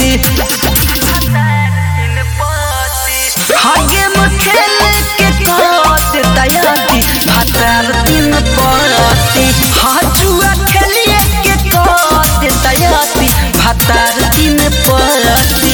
हागे खेल के काट दयाती भातार तीन पड़ती हाजुआ खेलिए के काट दयाती भातार तीन पड़ती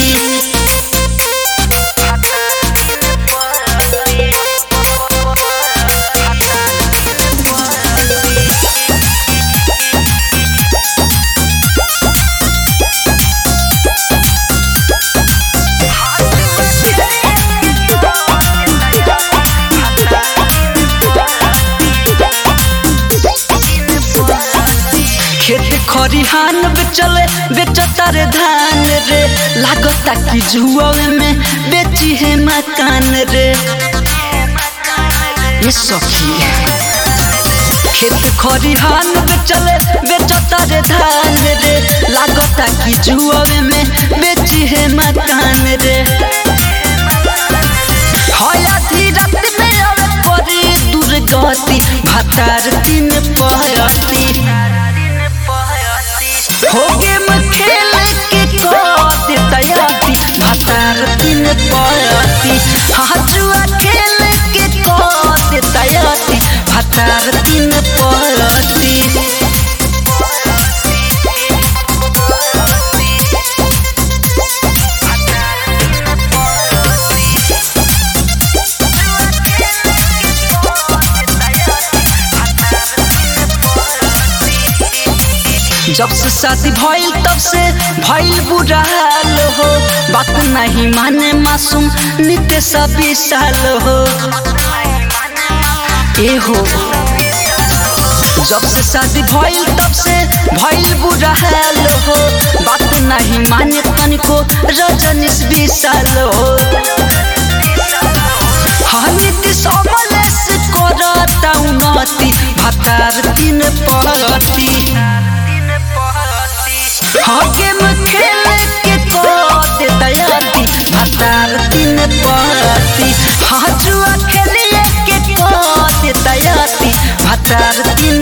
खेत खरिहान बेचले बेचता रे धान रे लागता कि जुआवे में बेची है मकान रे ये सखी खेत खरिहान बेचले बेचता रे धान रे लागता कि जुआवे में बेची है मकान रे हया धीरत में आवे परी दुर्गति भातार तीन पहती होगे में खेल के काट दयाती भातार तीन पड़ती हाजुआ खेल के काट दयाती भातार तीन पड़ती जब से शादी भइल तब से भइल बुरा हाल हो बात नहीं माने मासूम नित्य सभी साल हो ए हो जब से शादी भइल तब से भइल बुरा हाल हो बात नहीं माने तनिको रजनीश विशाल हो हानिति समलेस करता उन्नति भातार तीन पड़ती हाके में खेल के काट दयाती भातार तीन पड़ती हाजुआ खेलिए के काट दयाती भातार तीन